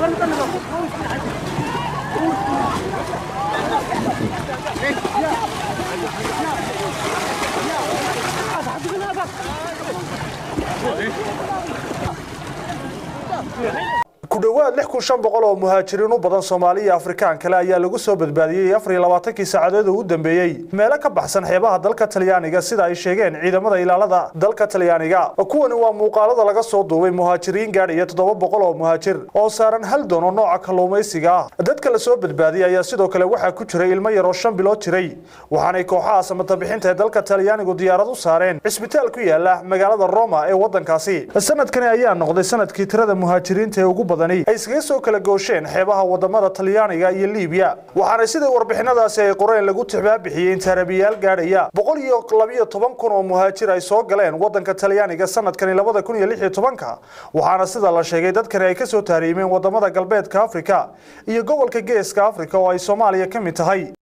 ku dhowaad lix kun shan boqol oo muhaajiriin u badan soomaali iyo afrikaan kale ayaa lagu soo badbaadiyey afar iyo labaatankii saacadood oo u dambeeyey meelo ka baxsan xeebaha dalka talyaaniga sida ay sheegeen ciidamada ilaalada dalka talyaaniga kuwani waa muuqaalada laga soo duubay muhaajiriin gaadhaya toddoba boqol oo muhaajir oo saaran hal doon oo nooca kalluumaysiga ah dadka la soo badbaadiyey ayaa sidoo kale waxaa ku jiray ilmo yar oo shan bilood jiray waxaanay kooxaha samatabixinta ee dalka talyaanigu diyaarad u saareen cisbitaal ku yaala magaalada roma ee wadankaasi sanadkani ayaa noqday sanadkii tirada muhaajiriinta ee ugu badan ay iskaga soo kala goosheen xeebaha wadamada talyaaniga iyo liibiya waxaana sida warbixinadaasi ay qoreen lagu tixbaabixiyey in tarabiyaal gaadhaya boqol iyo labiyo toban kun oo muhaajir ay soo galeen wadanka talyaaniga sanadkani labada kun iyo lix iyo tobanka waxaana sida la sheegay dadkani ay kasoo taariimeen wadamada galbeedka afrika iyo gobolka geeska afrika oo ay soomaaliya ka mid tahay